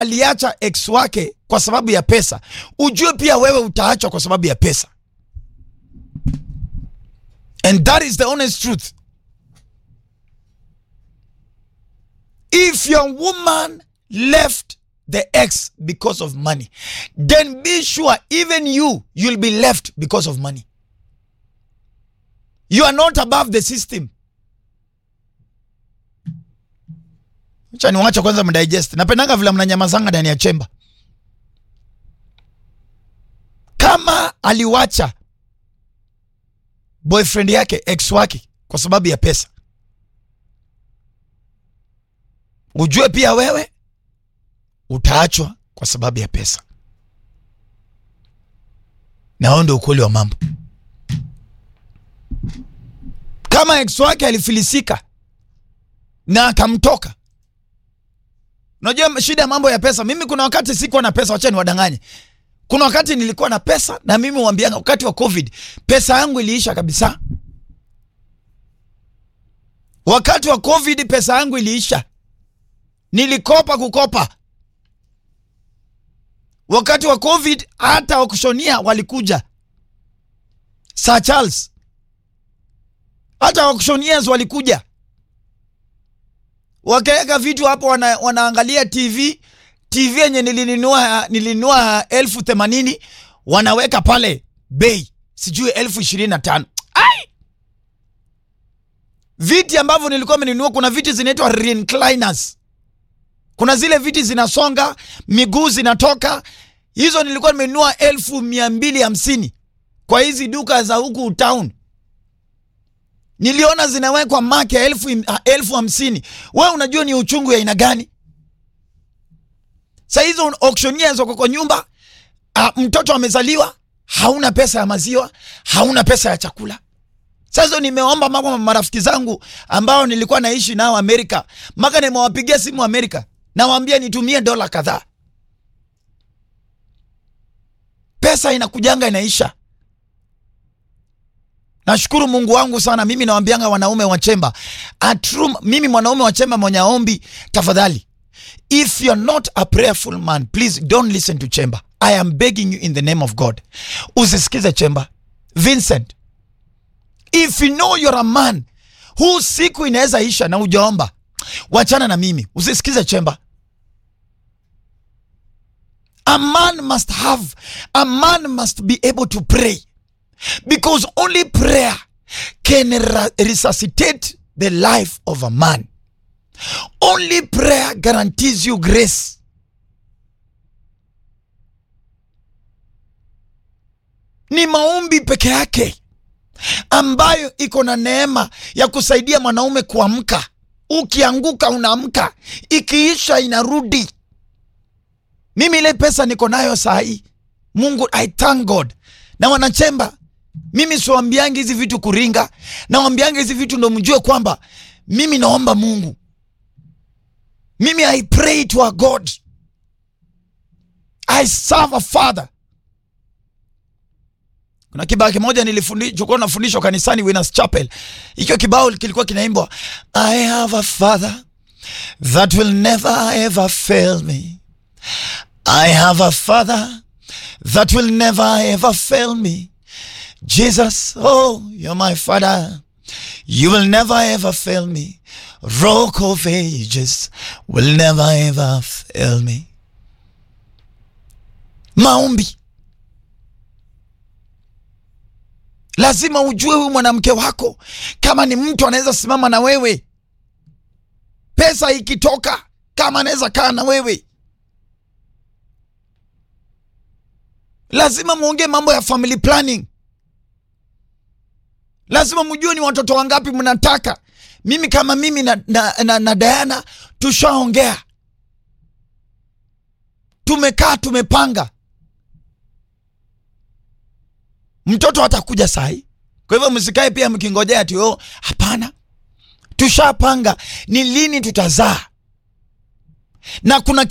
aliacha ex wake kwa sababu ya pesa, ujue pia wewe utaachwa kwa sababu ya pesa. And that is the honest truth. If your woman left the ex because of money, then be sure even you, you'll be left because of money. You are not above the system. Acha niwache kwanza mdigest. Napendanga vile mnanyamazanga ndani ya chemba. Kama aliwacha boyfriend yake ex wake kwa sababu ya pesa, ujue pia wewe utaachwa kwa sababu ya pesa, na huo ndio ukweli wa mambo. Kama ex wake alifilisika na akamtoka Unajua shida ya mambo ya pesa. Mimi kuna wakati sikuwa na pesa, wacha niwadanganye. Kuna wakati nilikuwa na pesa na mimi huambianga, wakati wa COVID pesa yangu iliisha kabisa. Wakati wa COVID pesa yangu iliisha, nilikopa kukopa. Wakati wa COVID hata wakushonia walikuja, Sir Charles, hata wakushonias walikuja wakaweka vitu hapo wana, wanaangalia TV TV yenye nilinunua nilinunua elfu themanini wanaweka pale bei sijui elfu ishirini na tano ai viti ambavyo nilikuwa menunua kuna viti zinaitwa recliners kuna zile viti zinasonga miguu zinatoka hizo nilikuwa nimenunua elfu mia mbili hamsini kwa hizi duka za huku town niliona zinawekwa maki ya elfu, elfu hamsini. We unajua ni uchungu ya aina gani? Sa hizo auctioneers wako kwa nyumba a, mtoto amezaliwa, hauna pesa ya maziwa, hauna pesa ya chakula. Sasa nimeomba mama marafiki zangu ambao nilikuwa naishi nao Amerika, maka nimewapigia simu Amerika, nawaambia nitumie dola kadhaa. Pesa inakujanga inaisha. Nashukuru Mungu wangu sana. Mimi nawambianga wanaume wa chemba atrum, mimi mwanaume wa chemba mwenye ombi, tafadhali, if you're not a prayerful man please don't listen to chemba. I am begging you in the name of God, usisikize chemba. Vincent, if you know you're a man huu siku inaweza isha na ujaomba, wachana na mimi, usisikize chemba. A man must have, a man must be able to pray because only prayer can resuscitate the life of a man. Only prayer guarantees you grace. Ni maombi peke yake ambayo iko na neema ya kusaidia mwanaume kuamka. Ukianguka unaamka, ikiisha inarudi. Mimi ile pesa niko nayo saa hii, Mungu, I thank God. Na wanachemba mimi siwambiangi hizi vitu kuringa, nawambiangi hizi vitu ndo mjue kwamba mimi naomba Mungu, mimi I pray to a God, I serve a father. Kuna kibao kimoja nilifundishwa nafundishwa kanisani Winners Chapel, ikiwa kibao kilikuwa kinaimbwa I have a father that will never ever fail me. I have a father that will never ever fail me. Jesus, oh, you're my father. You will never ever fail me. Rock of ages will never ever fail me. Maombi. Lazima ujue huyu mwanamke wako kama ni mtu anaweza simama na wewe, pesa ikitoka, kama anaweza kaa na wewe. Lazima muongee mambo ya family planning. Lazima mjue ni watoto wangapi mnataka. Mimi kama mimi na, na, na, na Diana tushaongea, tumekaa tumepanga, mtoto atakuja sahi. Kwa hivyo msikae pia mkingojea ati oh, hapana, tushapanga ni lini tutazaa na kuna